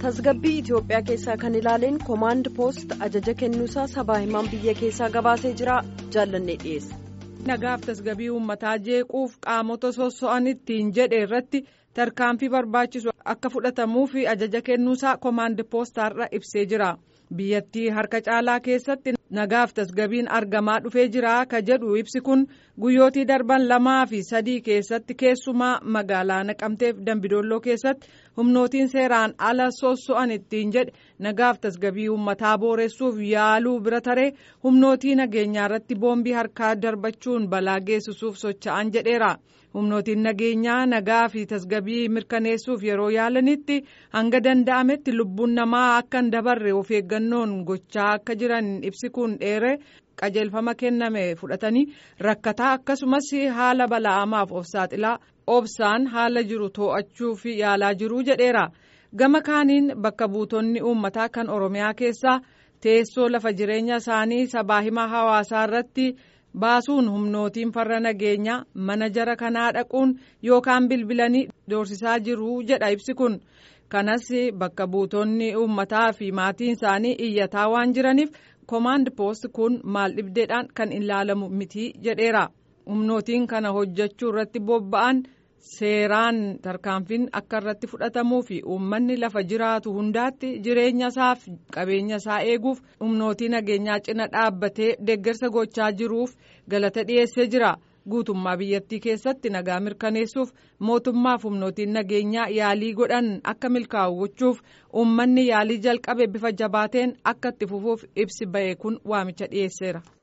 tasgabbii Itoophiyaa keessaa kan ilaaleen koomaand poost ajaja kennuusaa sabaa himaan biyya keessaa gabaasee jira jaallannee dhiyeessa. nagaaf tasgabbii uummataa jeequuf qaamota sosso'an ittiin jedhe irratti tarkaanfii barbaachisu akka fudhatamuuf ajaja kennuusaa koomaand poostaarra ibsee jira biyyattii harka caalaa keessatti nagaaf tasgabbiin argamaa dhufee jira ka jedhu ibsi kun guyyootii darban lamaa fi sadii keessatti keessumaa magaalaa naqamteef dambidolloo keessatti humnootiin seeraan ala sosso'an ittiin jedhe nagaaf tasgabbii uummataa booressuuf yaaluu bira taree humnootii nageenyaa irratti boombii harkaa darbachuun balaa geessisuuf socho'an jedheera. humnootiin nageenyaa nagaa fi tasgabbii mirkaneessuuf yeroo yaalanitti hanga danda'ametti lubbuun namaa akka hin dabarre of eeggannoon gochaa akka jiran ibsi kun dheere qajeelfama kenname fudhatanii rakkataa akkasumas haala bala'amaaf of saaxilaa obsaan haala jiru to'achuuf yaalaa jiruu jedheera gama kaaniin bakka buutonni uummataa kan oromiyaa keessaa teessoo lafa jireenya isaanii sabaa himaa hawaasaa irratti. baasuun humnootiin farra nageenyaa mana jara kanaa dhaquun yookaan bilbilanii doorsisaa jiru jedha ibsi kun kanas bakka buutonni uummataa fi maatiin isaanii iyyataa waan jiraniif koomaand poost kun maal dhibdeedhaan kan ilaalamu miti jedheera humnootiin kana hojjechuu irratti bobba'an seeraan tarkaanfiin akka irratti fudhatamuu fi uummanni lafa jiraatu hundaatti jireenya isaaf qabeenya isaa eeguuf humnootii nageenyaa cina dhaabbatee deeggarsa gochaa jiruuf galata dhiyeessee jira guutummaa biyyattii keessatti nagaa mirkaneessuuf mootummaaf humnootiin nageenyaa yaalii godhan akka milkaa'u gochuuf uummanni yaalii jalqabe bifa jabaateen akka itti fufuuf ibsi ba'e kun waamicha dhiyeesseera.